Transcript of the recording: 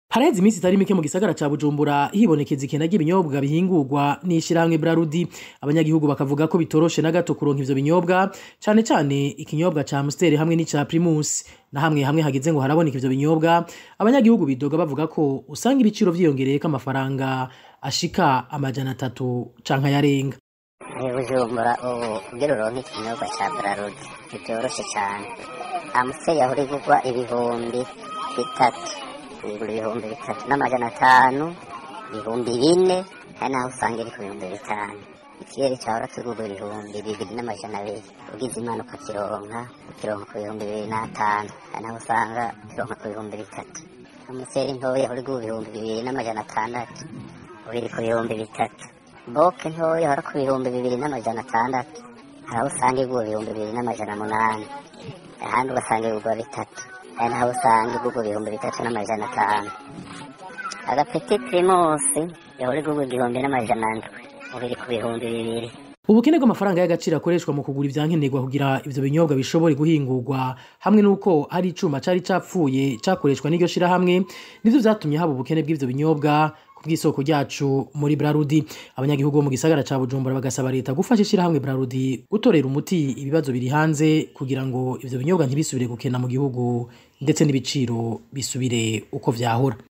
Haraheze iminsi itari mike mu gisagara ca Bujumbura hibonekeza ikena ry'ibinyobwa bihingurwa n'ishirahamwe Brarudi abanyagihugu bakavuga ko bitoroshe na gato kuronka ivyo binyobwa cane cane ikinyobwa ca Amstel hamwe n'ica Primus na hamwe hamwe hageze ngo haraboneka ivyo binyobwa abanyagihugu bidoga bavuga ko usanga ibiciro vyiyongereyeko amafaranga ashika amajana atatu canke ayarenga i bujumbura ubu kugira uronke ikinyobwa ca brarudi ntivyoroshe cane amusiteri yahora igurwa ibihumbi bitatu igura ibihumbi bitatu n'amajana atanu ibihumbi bine hari naho usanga iri ku bihumbi bitanu ikiyeri cahora kigurwa ibihumbi bibiri n'amajana abiri ugize imana ukakironka ukironka ku bihumbi bibiri n'atanu hari naho usanga ukironka ku bihumbi bitatu amusiteri ntoya yahora igurwa ibihumbi bibiri n'amajana atandatu ubu iri ku bihumbi bitatu boke ntoya hora ku bihumbi bibiri n'amajana atandatu hari aho usanga igurwa ibihumbi bibiri n'amajana munani ahandi ugasanga igurwa bitatu hari n'aho usanga igurwa ibihumbi bitatu n'amajana atanu agapeti primusi yahora igurwa igihumbi n'amajana ndwi ubu iri ku bihumbi bibiri ubukene bw'amafaranga y'agaciro akoreshwa mu kugura ivyankenerwa kugira ivyo binyobwa bishobore guhingurwa hamwe n'uko hari icuma cari capfuye cakoreshwa n'iryo shirahamwe nivyo vyatumye haba ubukene bw'ivyo binyobwa ku bw'isoko ryacu muri Brarudi abanyagihugu bo mu gisagara ca Bujumbura bagasaba leta gufasha ishirahamwe Brarudi gutorera umuti ibibazo biri hanze kugira ngo ivyo binyobwa ntibisubire gukena mu gihugu ndetse n'ibiciro bisubire uko vyahora